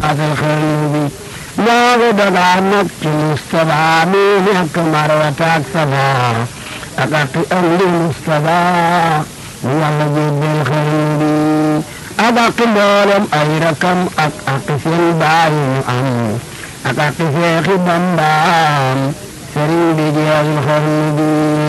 asal xarnu bi moo ko dagaan nag ci Mustapha mi nekk Marwata ak Safa ak ak am di Mustapha mu yàlla jébbal xarnu bi ak ak mboolem ay rakam ak ak seen baay ñu am ak ak seexi Bambaam sëriñ bi jeexal xarnu bi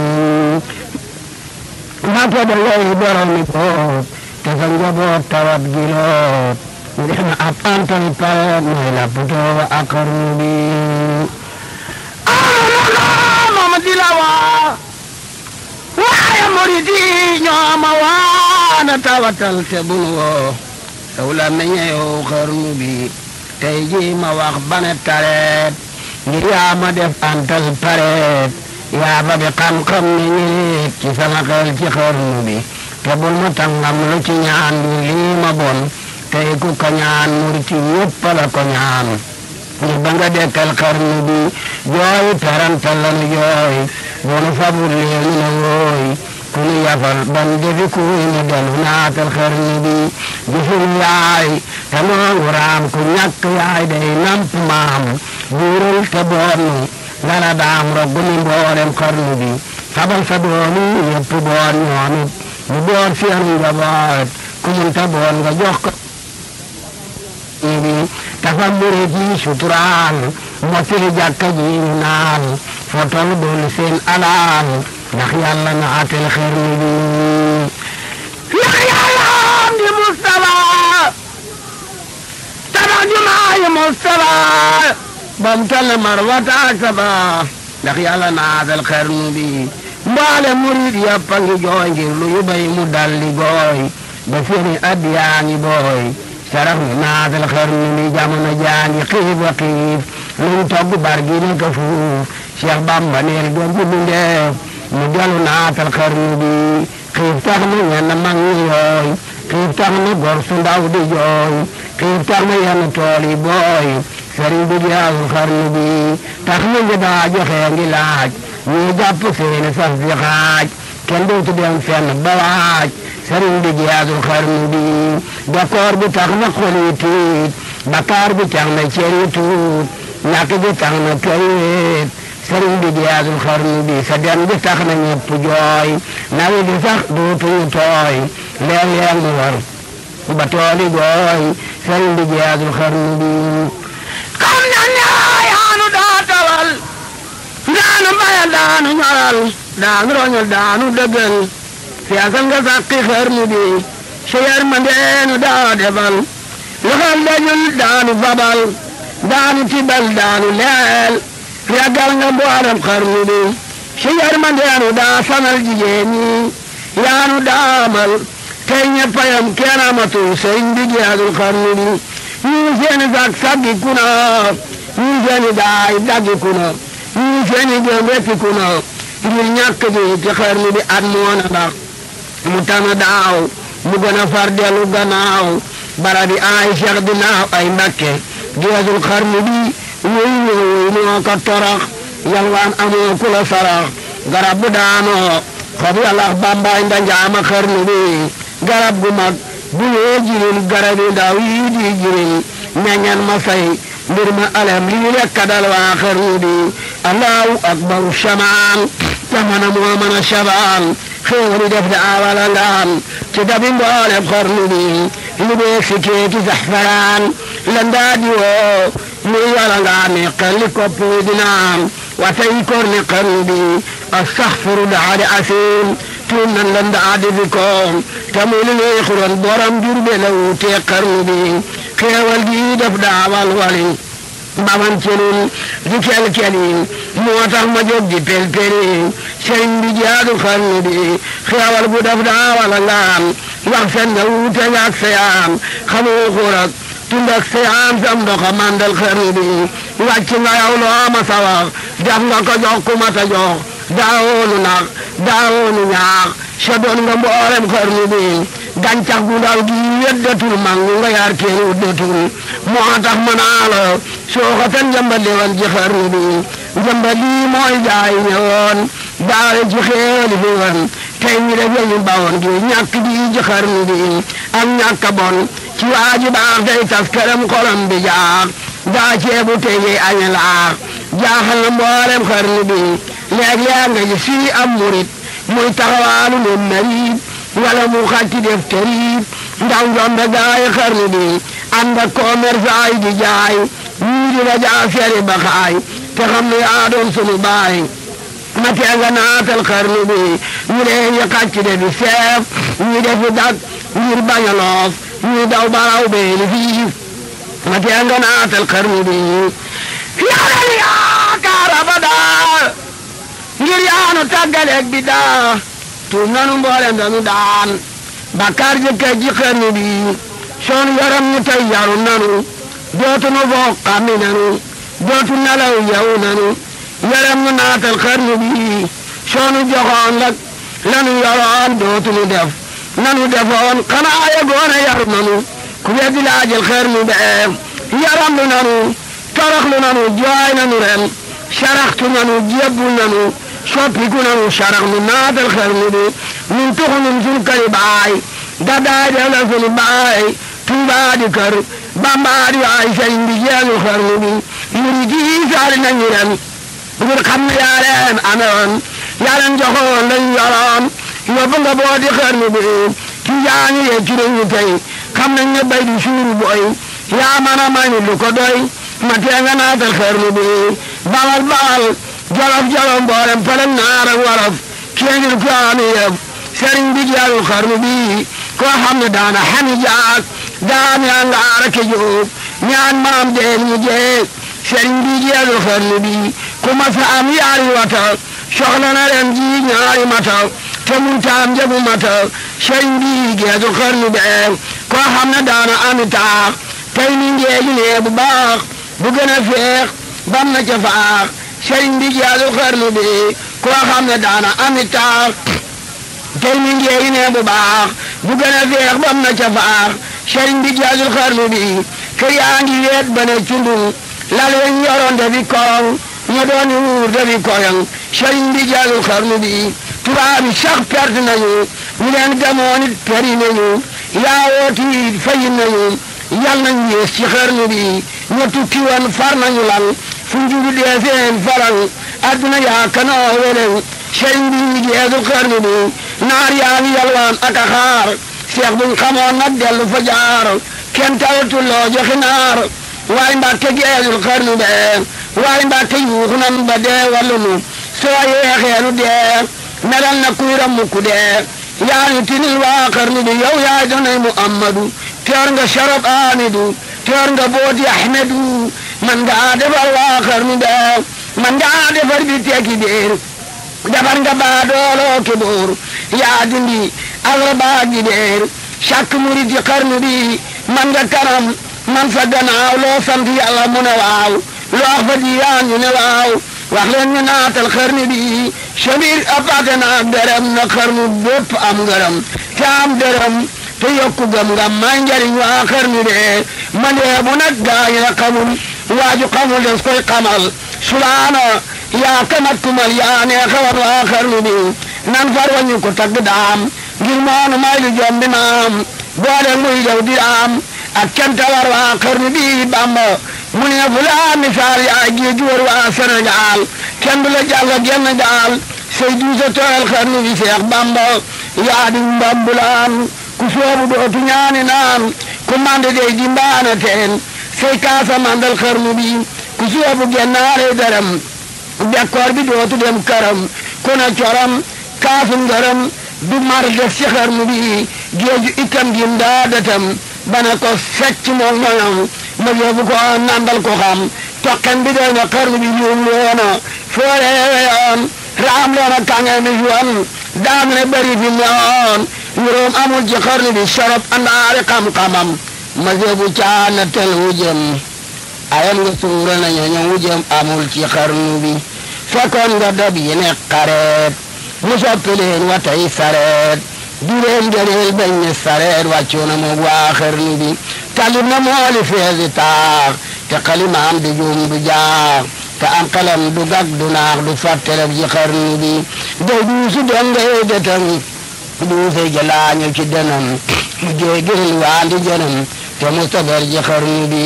Mbàkke da ngay borom mi boot te sa njaboot tawat gi loot ngir na ab antal pareet mooy la putoo ak xarnu bi ah moom di la waa waaye murid yi ñoo ma waana tawatal te bunu woo saw la meññeewu xarnu bi tey ji ma wax bane tareet ngir yaa ma def antal pareet yaa ba bi xam-xam ne ñiit ci sama xel ci xarnu bi te bul ma tàngam lu ci ñaan du lii ma bon tey ku ko ñaan murti yëpp la ko ñaan ngir ba nga dekkal xarnu bi jooy tarantal lanu jooy bonu fabul leen ne wooy ku nu yafal ban defi kuy mu delu naatal xarnu bi jëfin yaay te noonu raam ku ñàkk yaay day namp maam buurul te boonu ngala daam roggu ni mboolem xarnu bi fabal sa doomi yëpp boon ñoom it mu boon seen njaboot ku munta boon nga jox ko bi dafa murit yi suturaan mottali jàkka ji ñu naan fotol doon seen alaan ndax yàlla na atel xarnu bi ndax yàlla am di Mustafa tabax jumaa yi Mustafa bam tal marwata ak saba ndax yàlla naatal xarnu bi mbaale murid yàpp a ngi jooy ngir lu yu bay mu dalli gooy ba seeni at yaa ngi booy sarax mi naatal xarnu bi jamono jaa ngi xiif wa xiif luñ togg bar gi ne ko fuuf Cheikh Bamba neel doom bu bindeef mu delu naatal xarnu bi xiif tax na ñenn mag ñi yooy xiif tax na gor su ndaw di jooy xiif tax na yenn tool yi booy sëriñ bi jaasul xarnu bi tax na nga daa joxe ngi laaj ñii jàpp seeni saf di xaaj kenn dootu dem fenn ba waaj sëriñ bi jaasul xarnu bi d'accord bi tax na xol yi tiit bakkaar bi tax na cër yi tuut ñàkk bi tax na kër yi wéet sëriñ bi jaasul xarnu bi sa dem bi tax na ñëpp jooy nawi di sax dootuñu tooy léeg-léeg mu war ba tooli gooy sëriñ bi jaasul xarnu bi xam na ne yaanu daa tawal daanu bayal daanu ñoral daanu roñol daanu dëggal fiasal nga sàqi xarnu bi si yërmandeenu daa defal loxol dañul daanu fabal daanu tibal daanu leel yàggal nga mboolem xarnu bi si yërmandeenu daa sanal jigéen ñi yaanu daamal tey ñeppayam kenn amatul sëriñ bi jeexul xarnu bi ñii seeni sag saggi kuna ñii seeni daay daggi kuna ñii seeni jëm rekki kuna ngir ñàkk ji ci xarnu bi at moona ndax mu tana daaw mu gën a far dellu gannaaw bara bi ay cheikh di naaw ay mbakke geesul xarnu bi wéy wéy moo ko torax yalwaan amoo ku la sarax garab bu daanoo xob yalax bambaay ndanjaama xarnu bi garab gu mag bu ñee jirin garab yi ndaw yi di jirin meññan ma say mbir ma alem lii rekk dal waa xarnu bi allahu akbaru shamaan jamono moo mën a shabaan xéewali def da awala ngaan ci dabi mboolem xarnu bi li bee si keeki zaxfaraan lan daa di woo muy wala ngaan ne xelli kopp di naan watay kor ne xarnu bi astaxfiru daadi asim tuum nan lan daa di fi koom te muy li neexuloon borom jur be la wutee xarnu bi xéewal gi def daawal wali baman celin di kel-kelin moo tax ma jóg di pel-pelin sëriñ bi jaadu xarnu bi xéewal bu def daawala ngaan wax fen na wuute ak seyaan xamoo xurak tund ak seyaan sam ndoxa mandal xarnu bi wàcc nga yow loo ma sa wax def nga ko jox ku ma ta jox daawoonu nax daawoonu ñaax sa doon nga mboolem xarnu bi gàncax gu ndaw gi weddatul mag nga yaar kenn wuddatul moo tax ma naa la soo ko tan njambal woon ci xarnu bi njambal lii mooy jaay ñëwoon daale ci xeeli fi woon tey ñu def ñu bawoon gi ñàkk bi ci xarnu bi ak ñàkk bon ci waaji baax day tas këram xolam bi jaax daa ceebu tege aña laax jaaxal na mboolem xarnu bi léeg-léeg nga gis fii am murit muy taxawaalu ne marit wala mu xàcc def tëriit ndaw njombe gaay xarnu bi ànd ak commerçant yi di jaay ñii di la jaa feri ba xaay te xam ne yaa doon sunu baay ma tee nga naatal xarnu bi ñu leen yi xàcc de di seef ñi defi dak ngir bañ a loof ñi daw baraw beeni fii ma tee nga naatal xarnu bi yàlla yaakaar abadaa ngir yaanu tàggaleeg bi daa tuub nanu mboolem danu daan bakkaar jëkkee ji xarnu bi soon yaram ñu tey yaru nanu dootu nu foog xammi nanu dootu nelaw yewu nanu yaram ñu naatal xarnu bi soonu joxoon lak lanu yoroon dootu nu def nanu defoon xanaa yegoon a yaru nanu ku weddi laajal xarnu bee yaram lu nanu toroxlu nanu jooy nanu ren saraxtu nanu jébbul nanu soppiku nanu sarax nu naatal xarnu bi nun tuxu nun sun këri baay gadaay def la sunu baay tuubaa di kër bambaa di waay sëriñ bi jeenu xarnu bi murid yi saali nañu ren ngir xam ne yaa leen amewoon yaa leen joxoon lañ yoroon yóbbu nga boo di xarnu bi ci jaañu yee ci nañu tey xam nañ ne bay di suuru boy yaa mën a may lu ko doy ma tee nga naatal xarnu bi bawal bawal jolof jolof mboolem pëlëg naar ak wolof kéegil ko ami yëf sëriñ bi jeenu xarnu bi koo xam ne daana xami jaak daami angaara ke jóob ñaan maam deel ñu jeeg sëriñ bi jeenu xarnu bi ku ma sa am yaari wata soxla na ren ji ñaari mata te mun taam njëgu mata sëriñ bi geesu xarnu bee koo xam ne daana ami taax tey mi ngeeju nee bu baax bu gën a feex bam na ca faax sëriñ bi geesu xarnu bi koo xam ne daana ami taax tey mi ngeeju nee bu baax bu gën a feex bam na ca faax sëriñ bi geesu xarnu bi kër yaa ngi weet ba ne cundung lal weñ yoroon dafi korong ña dooni wuur dafi koyong sëriñ bi geesu xarnu bi tubaab yi sax perte nañu ñu leen gamoon it peri nañu yaa wooti fayi nañu yal nañ yées ci xarnu bi ña tukki woon far nañu lan fu njugu dee seen faral adduna yaa kanoo welew sëriñ bi geesu xarnu bi naar yaa ngi yalwaan ak a xaar seex buñ xamoon nag dellu fa jaar kenn tawatul loo joxi naar waaye mbàkke geesul xarnu bee waaye mbàkke yuuxu nan ba dee wallu nu soo yeexeenu dee melal na kuy ramukku dee yaa ñu tinil waa xarnu bi yow yaay donay muhammadu teer nga sharab amidu teer nga booti ahmedu man ngaa defar waa xarnu bee man ngaa defar bi tekki déer defar nga baa dooloo ki boor yaa dindi alra baa gi déer chaque murid yi xarnu bi man nga kanam man sa gannaaw loo sant yàlla mu ne waaw loo wax fa diiyaan ñu ne waaw wax leen ñu naatal xarnu bi sabir apate na ak dërëm na xarnu bépp am ngërëm te am dërëm te yokku gëm nga may njariñ waa xarnu de man de bu nag gaañ la xamul waaju xamul des koy xamal sulaana yaa kamat kumal yaa neexawat waa xarnu bi nan far wañu ko tagg daam ngir moonu may lu jombi maam boole muy jaw di am ak canta war waa xarnu bi bamba mu ne fu laa misaal yaa géeju war waa Sénégal kenn du la jàll genn gaal say duusa tooyal xarnu bi Seex Bamba yaa di mbambulaan ku soobu dootu ñaani naan ku mande dey di mbaana teen say kaasa mandal xarnu bi ku soobu gennaare daram bekkoor bi dootu dem karam ku na coram kaasu ngërëm du mar def ci xarnu bi géeju itam gi ndaadatam bana ko secc moom moyam ma yóbbu ko nandal ko xam toqen bi doy na xarnu bi juum loona fooreeyoon raam loona kange mi juwan daam ne bari fi ñoon juróom amul ci xarnu bi sorop andaari xam-xamam ma yóbbu caana tel wujëm ayam nga suura na ñooñu wujëm amul ci xarnu bi fekkoon nga dab yi ne xareet mu soppi leen watay sareet di leen gëneel bañ ne sareet wàccu na moog waa xarnu bi talib na mooli feesi taax te xalimaam du juum du jaax te am xelam du gag du naax du fàtteleb ci xarnu bi day duusu dongay detam duuse jalaañu ci denam mu jéegil waandi jënam te mustabar ji xarnu bi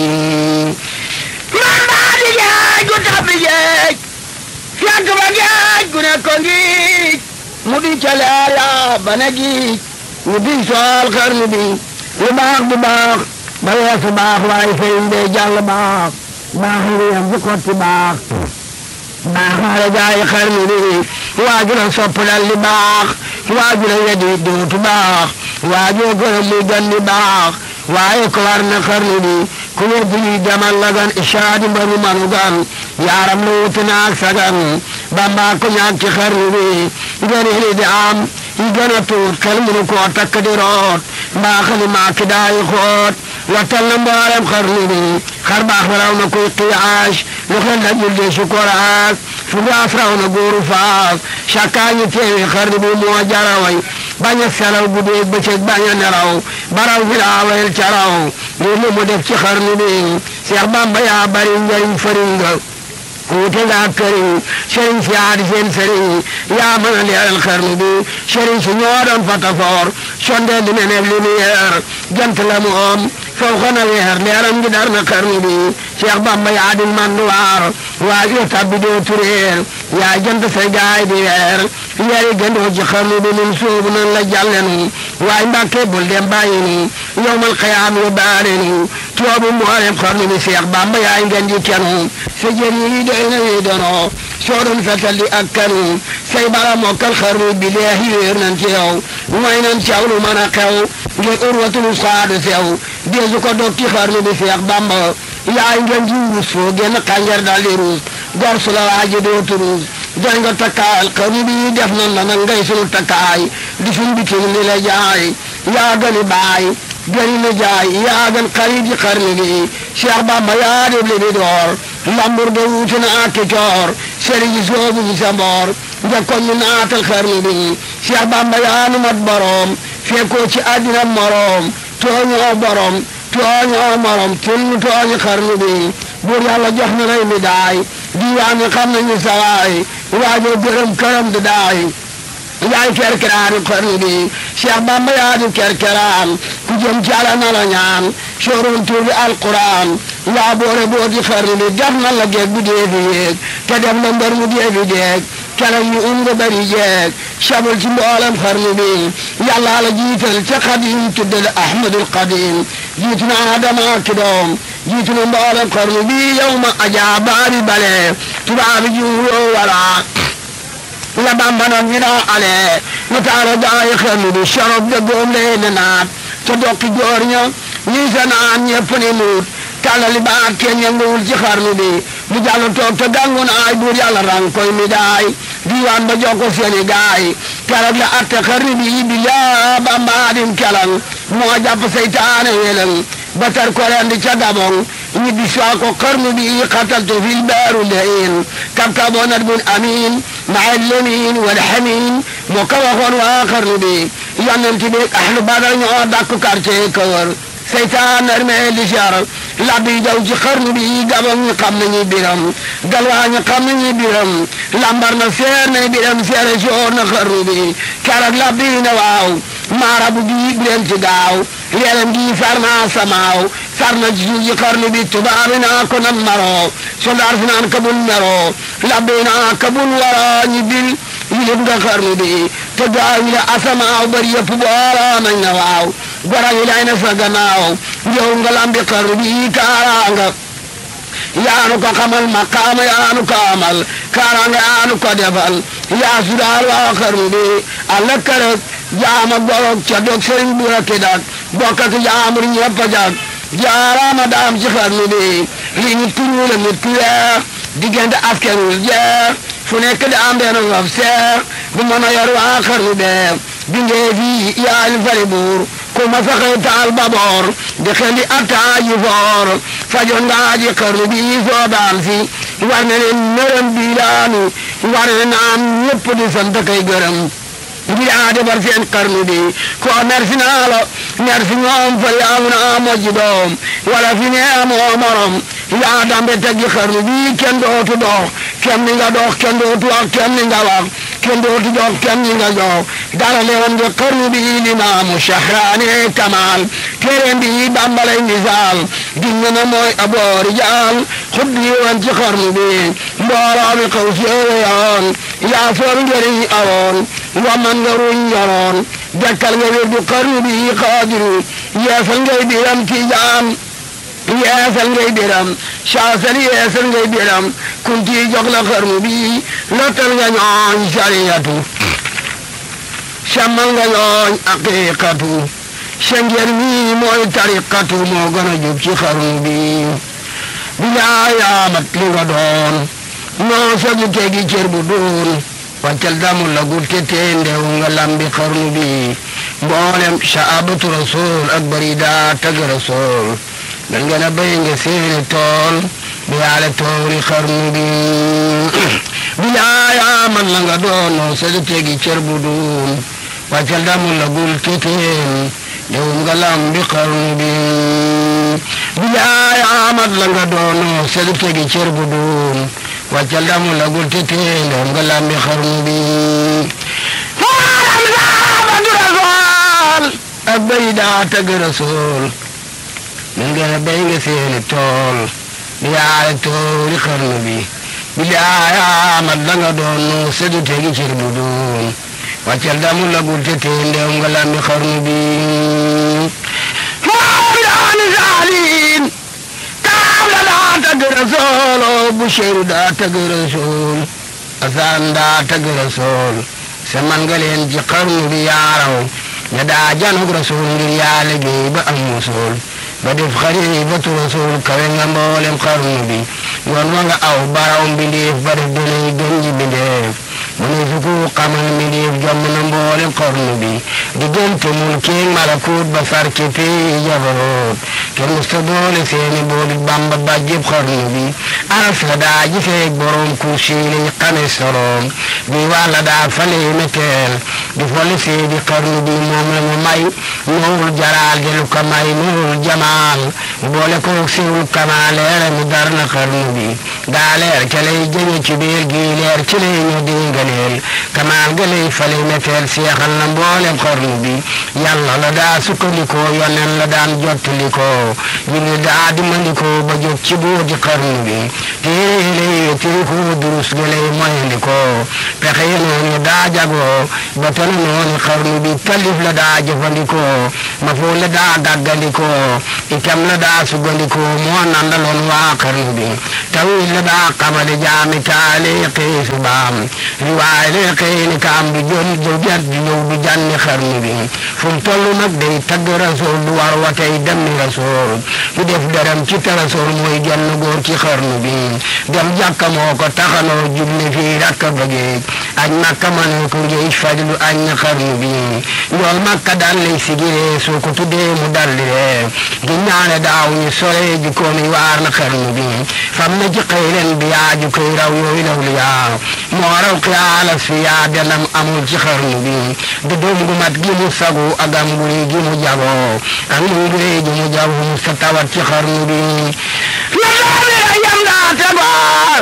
man baa di géej gu tabbi géej fekk ba géej gu ne ko ngiij mu di ca leer yaa ba ne giij ñu di sool xarnu bi lu baax du baax ba weesu baax waaye sëriñ bee jàll baax baax yi yam fu kotti baax baaxaale gaay xarnu bi waaju la sopp dal li baax waaju la wedi dootu baax waajoo gërëm muy gan li baax waaye ko war na xarnu bi ku weddi li demal la gan ishaadi mbaru manu gan yaaram la wuti naag sagan bamba ko ñaag ci xarnu bi gën li di am yi gën a tuut xel munu koo takk di root mbaa xali maa ki daayi xoot wattal na mboolem xarnu bi xar baax na raw na kuy qiyaas lu xel dajul de sukoraas fu gaas raw na góoru faas cakkaa ñu teewi xarnu bi moo jaraway bañ a selaw guddeeg bëccëg bañ a nelaw baraw fi laawayel ca raw lii lu mu def ci xarnu bi Seex Bamba yaa bari njariñ fëriñ nga wuute nga ak këriñ sëriñ si yaa di seen sëriñ yaa mën a leeral xarnu bi sëriñ si ñoo doon fatafoor sondeel di meneeb lumière jant la mu om faw xana weer leeram gi dar na xarnu bi Cheikh Bamba yaa di manduwaar waaj yo tabbi doo tureer yaa jant say gaay di weer yari gëndoo ci xarnu bi nun soobu nan la jàllenu waay mbàkke bul dem bàyyi nu yowmal xiyaam yo baane nu toobu mboolem xarnu bi Cheikh Bamba yaay ngeen di kenu sa jër yi doy na wi dono soo doon fetal di ak kanu say bala mokkal xarnu bi leex wéer nan ci yow mooy nan caw lu mën a xew ngir urwatul saadu sew deesu ko dog ci xarnu bi Cheikh Bamba yaay ngeen ji ruus foo génn xànjar dal di ruus gor su la waaji dootu ruus doy nga takkaayal xarnu bi def nan la nag ngay sunu takkaay di suñ bitim li la jaay yaa gëni baay gëni na jaay yaa gën xarit ji xarnu bi Cheikh Bamba yaa def li bi door lambur de wuute na ak coor sëriñ ji soobu ñu sa mboor njëkkoon ñu naatal xarnu bi Cheikh Bamba yaa nu mat borom fekkoo ci àddina morom tooñoo borom tooñoo morom tun tooñu xarnu bi buur yàlla jox na lay mi daay diwaan yi xam nañu sawaay waajoo gërëm këram di daay yaay kerkeraanu xarnu bi Cheikh Bamba yaa di kerkeraan ku jëm ci Yàlla na la ñaan sooroon tur bi alquran yaa boore boo di xarnu bi def na la geeg bu dee fi yéeg te def la mbër mu dee fi deeg keroog ñu um nga bari jeeg sabul ci mboolem xarnu bi yàlla la jiital ca xadim tudde la ahmadul qadim jiitu na adama ki doom jiitu na mboolem xarnu bi yow ma ajaa baari bale tubaabi jiwloo wala la bamba noon ñu daa ale mu taara gaay xarnu bi sorob de góom lee ne naat ca dokki joor ña ñii sa naan ñëpp ni muut tàllali baat kenn yënguwul ci xarnu bi mu jàll toog te gàngu naay buur yàlla rang koy mi daay diiwaan ba jokko seeni gaay keroog la atte xarnu bi bi laa bambaadim kelang moo jàpp seytaane welang ba tar ko rendi ca gabong ñibbi saa ko xarnu bi xataltu fil baaru layin kabkabonat bun amin maa lemin wal xamin moo ko waxoon waa xarnu bi yonent bi ahlu badar ñoo dàkk quartier kawar seytaan armee li jar labbi jaw ci xarnu bi gabang ñi xam nañu biram galwaa ñi xam nañu biram lambar na seer na biram seere soor na xarnu bi keroog labbi na waaw maarabu gi bu leen ci gaaw leeram gi far naa samaaw far na ci suuf ji xarnu bi tubaabi naa ko nan maroo soldaar fi naan kabul meroo labbi naa kabul wara ñi bil yilib nga xarnu bi te gaaw yi la asamaaw bari yëpp booloo nañ na waaw gora yi lay na sa gannaaw yow nga lambi xarnu bi kaaraanga yaanu ko xamal maqaama yaanu ko amal kaaraanga yaanu ko defal yaa sudaal waa xarnu bi alla kërëg jaama gorog ca dog sëriñ bu rakki dak bokk ak jaamur ñëpp a jag jaaraama daam ci xarnu bi li nit ku ñuul ak nit ku weex diggante askan wi jeex fu nekk da am benn ngof seex bu mën a yor waa xarnu bee bindee fii yaa li fari buur ku ma saxee taal baboor di xeli attaaji foor fajoon ngaa ji xarnu bi soo daan fi war na leen nërëm bi laanu war na naan ñëpp di sant kay gërëm ngir a defar seen xarnu bi ko merci naa la merci ñoom fa yaamu naa mojji doom wala fi ne amoo morom yaa dambe teggi xarnu bi kenn dootu dox kenn ni nga dox kenn dootu wax kenn ni nga wax kenn dootu jox kenn ni nga jox dara lewoon nga xarnu bi limaamu shahraani kamal téeréem bi bambalay misaal giñ na mooy aboori jaal xuddi woon ci xarnu bi mbooloo mi xaw si yoon yaa soor njëriñ awoon wa man nga ruñ ñoroon dekkal nga wér du xarnu bi xaadiru yeesal ngay biram ci jaam yeesal ngay biram saasal yeesal ngay biram kunti jox la xarnu bi lottal nga ñooñ sariyatu sammal nga ñooñ aqiqatu sa ngeen mi mooy tariqatu moo gën a jub ci xarnu bi bilaa yaamat li nga doon noo sagu tegi cër bu doon wàccal damul la gul te tee ndew nga lambi xarnu bi mboolem saabatu rasul ak barida tag rasul dan ngeen a béy nga seeni tool bi yaale toori xarnu bi bilaa yaamat la nga doon noo sagu tegi cër bu doon wàccal damul la gul te tee ndew nga lambi xarnu bi bilaay amat la nga doono selu tegi cër bu doon wàccal damu la gul te tee ndew nga lambi xarnu bi faaram saabatu rasool ak bay daa tëgg rasool min ngeen a bay nga seeni tool bi yaale toori xarnu bi bilaay amat la nga doono selu tegi cër bu doon wàccal damu la gul te tee ndew nga lambi xarnu bi saalin kaam la daa tagg rasool o Busheeru daa tagg rasool Asaan daa tagg rasool se man nga leen ci xarnu bi yaaraw ña daa janug rasool ngir yaa liggéey ba am musool ba def xaribatu rasool kawe nga mboolem xarnu bi yoon wa nga aw baraw mbindeef ba def donay gën ji mbindeef mu ne su ko xamal mbindeef jomm na mboolem xarnu bi diggante mulkeeg malakut ba far ci pii jabaroot kenn musta boole seeni boolit bamba bàjjib xarnu bi aras la daa gisee borom kursi lañ xame soroom bi wàlla daa fale meteel di fole seedi xarnu bi moom la mu may noowul jalaal di lu ko may noowul jamaal boole koog siwul kamaal leere mi dar na xarnu bi gaa leer ca lay jëme ci biir gii leer ci lay ñu dingaleel kamaal ga lay fale meteel seexal na mboolem xarnu bi yàlla la daa sukkandikoo yonen la daan jottalikoo jibril daa dimandikoo ba jot ci booti xarnu bi téere lay tirikoo durus ga lay moyandikoo pexe yi noonu daa jagoo ba tana noonu xarnu bi talif la daa jëfandikoo ma foo la daa gàggandikoo itam la daa sugandikoo moo nandaloon waa xarnu bi tawil la daa xamale jaami taale xiisu baam riwaay le xëy ni kaam du jon du jar du ñëw du jànni xarnu bi fu mu toll nag day tagg rasool du war wa tey dem ni rasool du def dërëm ci te rasool mooy genn góor ci xarnu bi dem jàkka moo ko taxanoo jubli fii rakka bëggee añ makka mënoo ko ngeej fajlu añ na xarnu bi njool makka daan lay sigiree soo ko tuddee mu daldi ree gi ñaane daaw ñu sore ji koomi waar na xarnu bi fam na ci xëyren bi yaa ju koy raw yooyu law li yaa moo raw xiyaalas fi yaa denam amul ci xarnu bi du doom gu mat gi mu sagu ak am guri gi mu jagoo ak mu ngure gi mu jago mu sa tawat ci xarnu bi la doomi la yam daa tegoo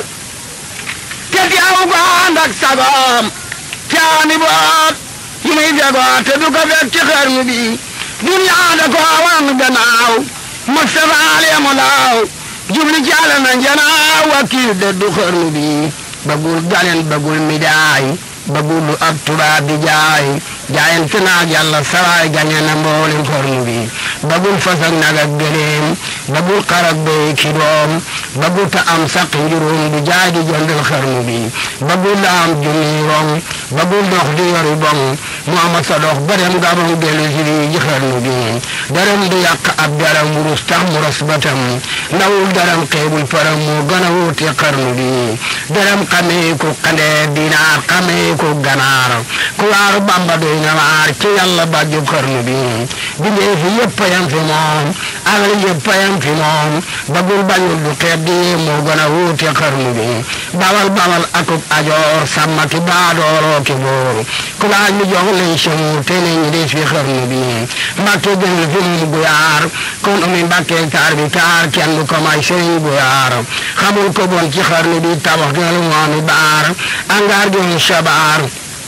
te teew ko ànd ak sagoom caani boot yi muy jagoo te du ko fekk ci xarnu bi duniyaa da ko wan gannaaw Mustafa alemu laaw jubli caala na njanaaw wakiil de du xarnu bi bagul galen bagul midaay bagul lu ab tubaab di jaay jaayante naag yàlla sawaay gañe na mboolem xarnu bi bagul fas ak nag ak gëleem bagul xar ak béy ki doom bagul ta am saq njuróom du jaay di jëndal xarnu bi bagul la am junni rong bagul dox di yori bong mu ama sa dox ba dem gabon dellu si di ji xarnu bi daram du yàq ab daram wurus tax mu ras batam ndawul daram xeebul param moo gën a wuute xarnu bi daram xamee ko xandeer dinaar xamee ko ganaar ku waaru bamba doy doy na waar ci yàlla bàjjub xarnu bi bindee fi yëpp a yam fi moom alal yëpp a yam fi moom bagul bañul du xeet di moo gën a wuute xarnu bi bawal bawal akub ajoor sàmma ki baadooroo ki boor ku laaj mi jox lay sëmu te ne ñi des fi xarnu bi mbàkke gënal fi mu bu yaar kon umi mbàkke taar bi taar kenn du ko may sëriñ bu yaar xamul ko bon ci xarnu bi tabax gënal moomi baar angaar gënal sabaar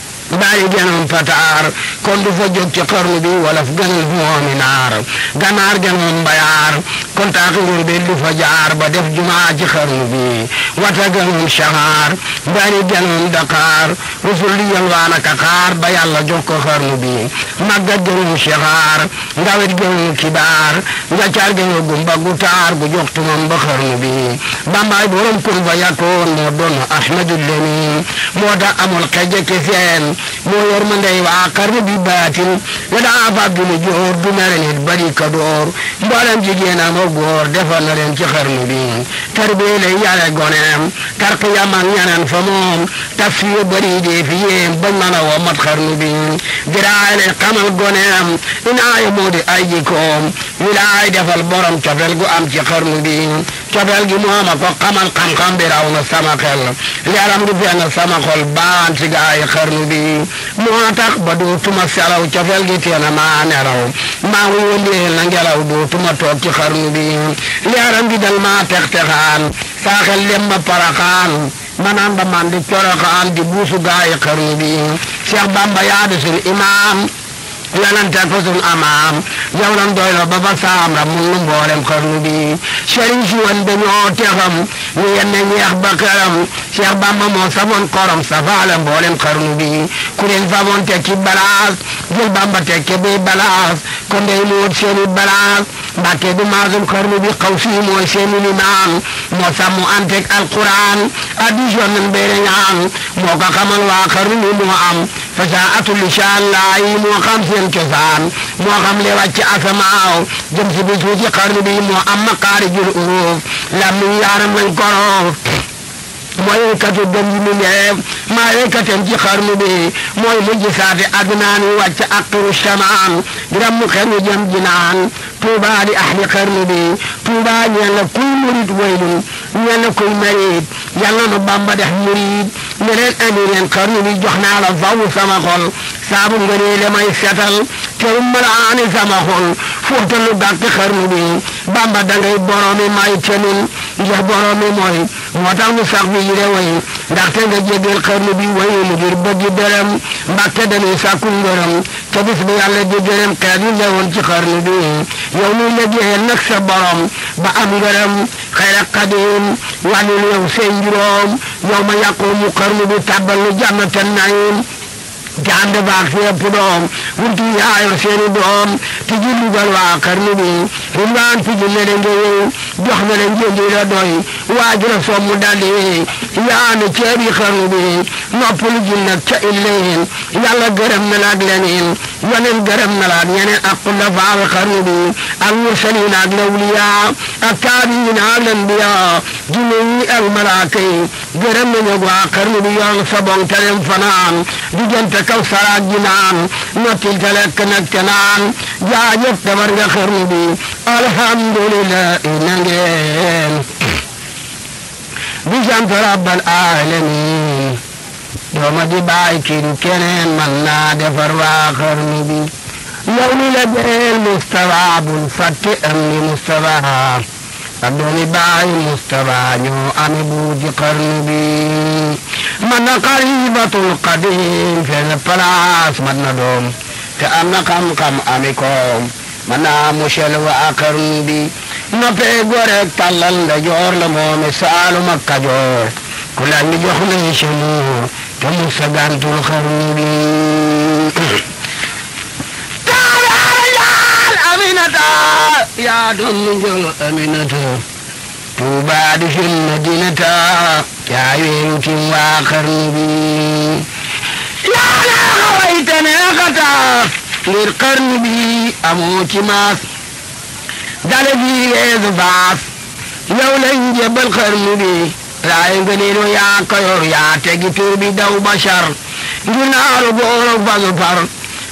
bàyyi gënoon pataar kon du fa jóg ci xarnu bi wala fu gënal fu moomi naar ganaar gënoon mbayaar kon taaki ngir bi du fa jaar ba def jumaa ci xarnu bi wata gënoon saxaar bari gënoon daqaar rusul di yalwaan ak xaar ba yàlla jox ko xarnu bi màggat gënoon saxaar ndawit gënoon kibaar njaccaar gënoon gumba gu taar gu jox tumam ba xarnu bi bambaay borom kun fa yakkoon moo doon ahmadul lemin moo tax amul xeje ki seen moo yor ma ndey waa xarnu bi baatin nga daa fab du lu joor du mere nit bari ka door mboolem jigéen am ak góor defar na leen ci xarnu bi tarbiyee lay yare goneem tarqiyam ak ñaneen fa moom tafsir bari dee fi yéem bañ mën a woo mat xarnu bi diraay lay xamal goneem inaaya moo di ay jikoom wilaay defal borom cofel gu am ci xarnu bi cofel gi mooma ko xamal xam-xam bi raw na sama xel leeram gi fenn sama xol baan ci gaay xarnu bi moo tax ba dootuma selaw cofel gi teena maa nelaw maa ngi wëndeel na ngelaw dootuma toog ci xarnu bi leeram gi dal maa tex texaan saa xel dem ba paraxaan manaan ba man di coroxaan di buusu gaay xarnu bi Cheikh Bamba yaa di sun imaam lanante ko sun amaam yow lan doylo ba ba saam ra mun nu mboolem xarnu bi sëriñ si woon dañoo texam ñu yenne ñeex ba këram Cheikh Bamba moo safoon korom safaale mboolem xarnu bi ku leen famoon tekki balaas jël Bamba tekke bi balaas kon day muut seeni balaas Mbàkke du maasum xarnu bi xaw fii mooy seeni limaan moo sàmmu antek alquran addition nan beere ñaan moo ko xamal waa xarnu bi moo am fasaatu lisaan laay moo xam seen cosaan moo xam le wàcc asamaaw jëm si bis ci xarnu bi moo am maqaarijul uruuf lam mi yaaram lañ koroof mooy katu gën ji mi neef maa yëkkatem ci xarnu bi mooy mujj saate adnaan wi wàcc aqiru samaan diram mu xenu jëm jinaan tuuba di ahli xarnu bi tuuba ñeen la kuy murit waylun ñeen la kuy marit yàlla nu bamba def murit ne leen andi leen xarnu bi jox naa la faw sama xol saabu ngënee le may setal terum malaani sama xol fóotalu gàkk xarnu bi bamba dangay boroomi may tenun ndax boroomi mooy moo tax mu sax bi yile way ndaxte nga jégal xarnu bi wayu mu ngir bëggi dërëm mbàkke dañuy sàkku ngërëm te bis bi yàlla di gërëm xeet yi newoon ci xarnu bi yow muy liggéeyal nag sa borom ba am ngërëm xayra xadim wàllul yow seen juróom yow ma yàqoo mu xarnu bi tàbbal nu jànnatan nayin te ànd baag si ëpp doom wunti yaayor seeni doom ti ji lugal waa xarnu bi rimlaan ti ji lene ngeyew jox na leen njëndi la doy waaju la soom mu daldi yaanu ceebi xarnu bi noppalu ji nag ca illeen yàlla gërëm na la ak leneen yeneen gërëm na la ak ñeneen ak xulafaawe xarnu bi ak mursaliin ak lawliyaa ak taabiin ak lanbiyaa jinne yi ak malaaka yi gërëm nañu waa xarnu bi yoon sabong talem fanaan diggante kaw saraat ji naan nottil te lekk nag te naan jaajëf defar nga xarnu bi alhamdulillah na ngeen di sant rabbal alamin dooma di bàyyi kii keneen man naa defar waa xarnu bi yow mi la beel Mustafa bul fàtte am ni Mustafa ak doomi bàyyi Mustafa ñoo ame buuti xarnu bi man na xaribatul qadim fenn place man na doom te am na xam-xam ami koom man naa musel waa xarnu bi noppee gorek tàllal nda joor la moome saalum ak kajoor ku laaj mi jox nañ semu te mu sagantul xarnu bi taalaal aminata yaa doon mu jël aminata tuubaa di fil madinata yaa weeru tim waa xarnu bi yaa naa xawayte neexata ngir xarnu bi amoo ci maas dale bi yeesu faas yow lañ jébbal xarnu bi laaye nga neeno yaa kayor yaa tegi tur bi daw bashar ngir naaru booro fasu far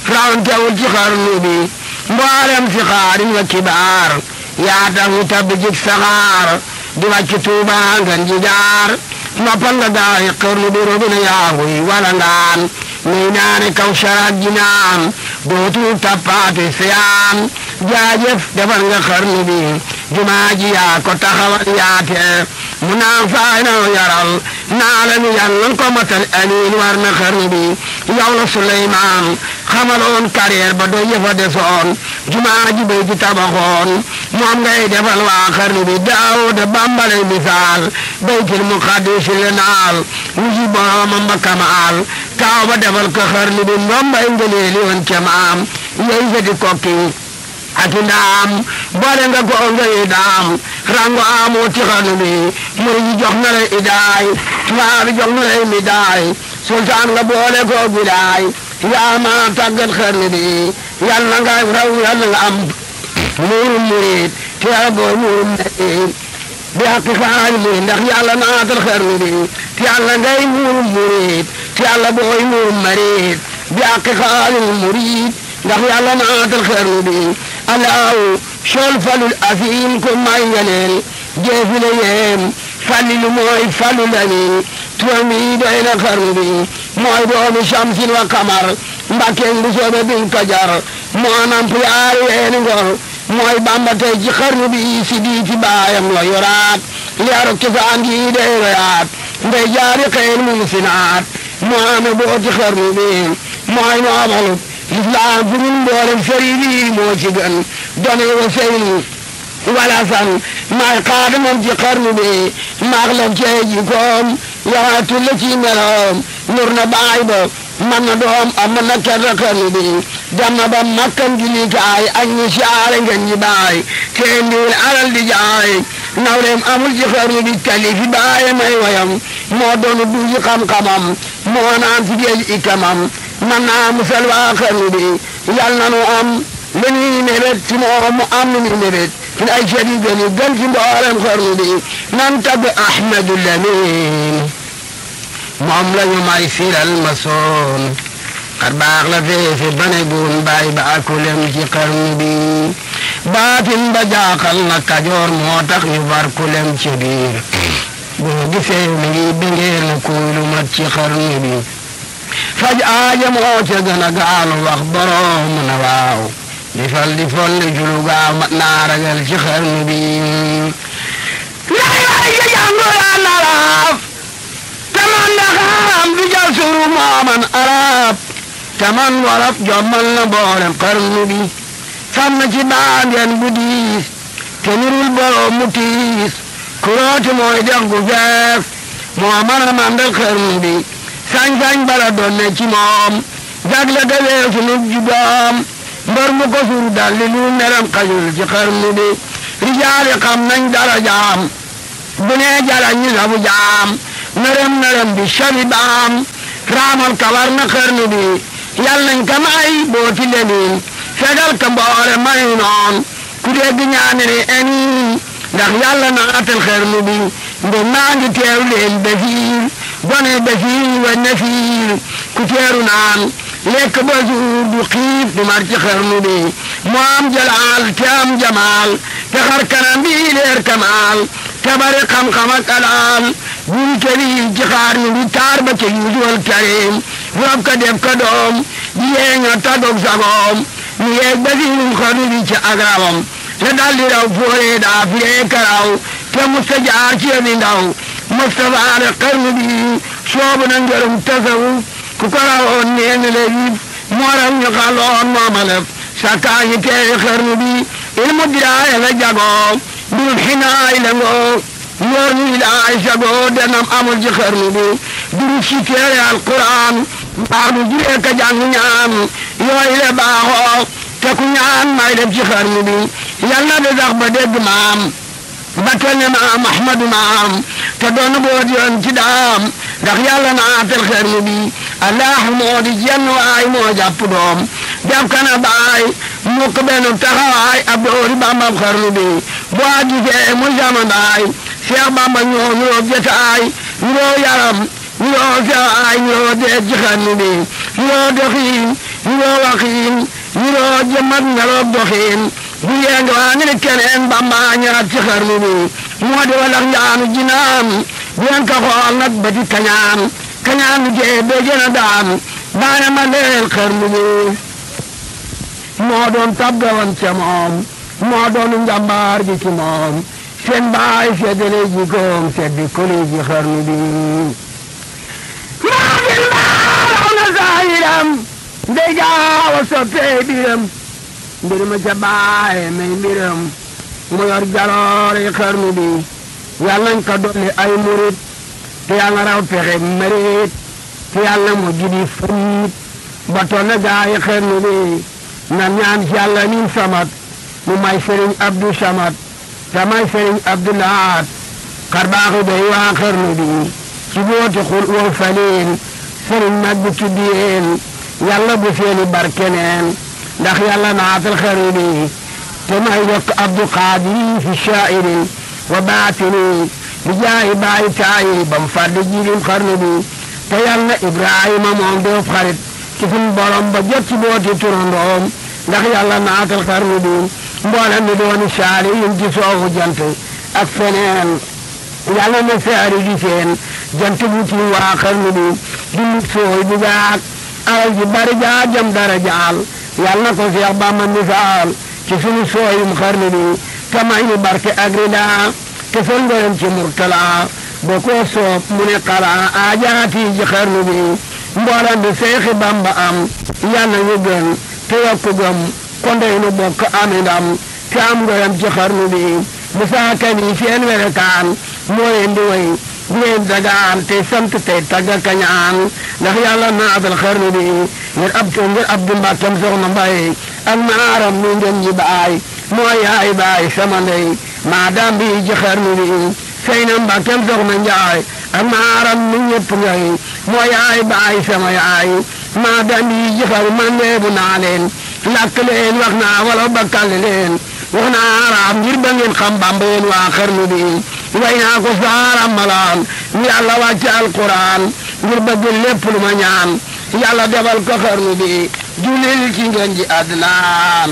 rawantewul ci xarnu bi mboolem si xaarin wa kibaar yaa tax ñu tabb jik saxaar di wàcc tuuba ngan ji jaar noppal nga gaay xarnu bi robina yaahuy wala ngaan nuy naane kaw saraat ji naan dootul tappaate seyaan jaajëf defar nga xarnu bi jumaa ji yaa ko taxawal yaate mu naan faay na yaral naa la nu yàlla ko matal amiin war na xarnu bi yow la Suleymaan xamaloon carrière ba doy yëfa desoon jumaa ji bay ji tabaxoon moom ngay defal waa xarnu bi Daawuda bambale misaal baytil muqaddis le naal wuji boromam ba kamaal taaw ba defal ko xarnu bi ndombay ngëneeli woon ca maam yey sedi kokki ati ndaam boole nga ko ngay daam rango amoo ci xarnu bi muri ji jox na la idaay tubaab jox na la midaay sultaan nga boole ko bidaay yaa ma tàggat xarnu bi yàlla nga raw yàlla nga am muurum murid te yàlla booy muurum murid bi xaqi xaali murid ndax yàlla naatal xarnu bi te yàlla ngay muurum murid te yàlla booy muurum murid bi xaqi xaali murid ndax yàlla naatal xarnu bi alaaw sol falul afiim ko may ngeneel jeefi la yeem fallilu mooy falul amin turam yi doy na xarnu bi mooy doomi shamsin wa kamar mbàkkeen bu soobe bin kajar moo namp yaari weeni ngor mooy bamba tey ci xarnu bi si diiti baayam la yoraat leeru cosaan gi dey royaat ndey jaari xeel mum sinaat moo ame booti xarnu bi mooy noomalut lislaam fu ñun mboolem sëriñ yi moo ci gën done wa seynu wala san maay xaadamam ci xarnu bi maax lam cee ji koom yaxaatu la ci meloom nur na baay ba man na doom am na kerta xarnu bi dem na ba makkan gi likaay ak ñi siyaare ngeen ñi baay te ndiwul alal di jaay nawleem amul ci xarnu bi tali fi baaye may wayam moo doonu duuji xam-xamam moo naan fi géej ikamam man naa musal waa xarnu bi yal na nu am lu ñuy mébét ci moom mu am lu ñuy mébét fi ay ceeb yu gën yu gën ci mboolem xarnu bi nan tagg Ahmadu Lamin moom la ñu may siral ma soon xar baax la feefe bane gun baay ba akulem ci xarnu bi baatin ba jaaxal na kajoor moo tax ñu bar kulem ci biir boo gisee mi ngi bingee na kuy lu mat ci xarnu bi faj aaja moo ca gën a gaalu wax borom na waaw di fal di folli julu gaaw mat naa ragal ci xarnu bi lay way ja jàngu yaa naraaf taman ndaxaam du jal suru mooman arab taman wolof jommal na boolem xarnu bi sam na ci baangeen bu diis te nirul borom mu tiis kurooti mooy dex gu feef moo mën a mandal xarnu bi sañ-sañ bala doon ne ci moom jagle ga weesu nu jubaam mbër mu ko sur dalli lu meram xajul ci xarnu bi rijaali xam nañ dara jaam bu nee jala ñu sabu jaam nërëm nërëm bi shabi baam raamal kawar na xarnu bi yal nañ ka may booti lemin fegal ka mboole may noon ku dégg ñaane ne eniin ndax yàlla naatal xarnu bi nde maa ngi teew leen basiir gone basiir wa nafiir ku teeru naan lekk ba suur du xiif du mar ci xarnu bi mu am jalaal te am jamaal te xar kanam bi leer kamaal te bari xam-xam ak alaal buri këri ci xarnu bi taar ba ca yuusuwal karim rob ka def ka doom di yeeña tagog sagoom mu yeeg basiirum xarnu bi ci agrawam te daldi raw foore daa firee karaw te musta jaar ci yomi ndaw Mustafa ne xarnu bi soobu na ngërëm tasawuf ku ko rawoon nee na la yib moo raw ñu xaloon moomalef sakkaa ñi teewe xarnu bi ilmu diraaya la jagoo mbirum xinaay la ngoo ñoor ñuy laay sagoo denam amul ci xarnu bi duru si teere alquran mbaax du juree ka jàng ñaan yooyu le baaxoo te ku ñaan may def ci xarnu bi yal na de sax ba dégg maam ba toll ne maam Ahmadu maam te doon boot yoon ci daam ndax yàlla naatal xarnu bi allahu moo di jenn waay moo jàpp doom def kana baay mukk benn taxawaay ab doori bambam xarnu bi boo gisee mu sama baay Seex Bamba ñoo ñoo jotaay ñoo yaram ñoo feewaay ñoo dee ci xarnu bi ñoo doxiin niroo waxiin niroo jëmmat meloog doxiin bu yeenga waa ngi ne keneen bamba ñaat ci xarnu bi moo di walax njaanu jinaan bu yen ka xool nag ba di kañaan kañaan lu jee bee gën a daan baane ma leel xarnu bi moo doon tabgawan ca moom moo doon njàmbaar ji ci moom seen baay seddale ji koom seddi koli ji xarnu bi maa gin baaraw na saayiram ndey gaaw a soppee biram mbir ma ca baay may mbiram mu yor jaloore xarnu bi yàlla nañ ko dolli ay murit te yàlla raw pexe mërit te yàlla mu jidi furit ba toll na gaay xarnu bi nan ñaan ci yàlla min samat mu may sëriñ Abdou Samat te may sëriñ Abdou Lahat xar baaxi day waa xarnu bi ci booti xul wow faleen sëriñ mag bi tuddiyeen yàlla bu seeni barkeneen ndax yàlla naatal xarnu bi te may yokk Abdou Qadir fi shaa'irin wa baatini bi jaayi baayi taayi bam fàdde jilim xarnu bi te yàlla Ibrahima moom doof xarit ci suñ borom ba jot ci booti turandoom ndax yàlla naatal xarnu bi mboolem mi dooni saali yin ci soowu jant ak feneen yàlla na saari di seen jant bu ci waa xarnu bi dund sooy bu gaag alal ji bari jaa jam dara jaal yàlla na ko Seex Bamba misaal ci sunu sooyum xarnu bi kamay ni barke ak ridaa te sol ngërëm ci murtala boo ko soob mu ne xala aajaati ji xarnu bi mboolem bi Seexi Bamba am yàlla ñu gën te yokku gëm kondey nu bokk ami ndam te am ngërëm ci xarnu bi Musaa Kan yi seen werekaan moo leen di way di leen dagaan te sant tey tagga kañaan ndax yàlla naatal xarnu bi ngir ab ngir Abdu Mbàkkam soxna Mbay ak maaram mi ngeen ñi baay moo yaay baay sama ndey maa daam bi ci xarnu bi sey na Mbàkkam soxna Njaay ak maaram mi ñëpp ngay moo yaay baay sama yaay maa daam bi ci xarnu man leebu naa leen lakk leen wax naa wala bakkal leen wax naa araam ngir ba ngeen xam Bamba yéen waa xarnu bi way naa ko saaram malaan yàlla wàcce alquran ngir bëgg lépp lu ma ñaan yàlla defal ko xarnu bi julil ci ngeen ji adnaan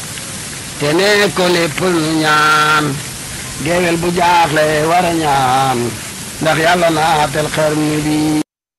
te ne ko lépp lu ñaan géwél bu jaaxle war a ñaan ndax yàlla naatal xarnu bi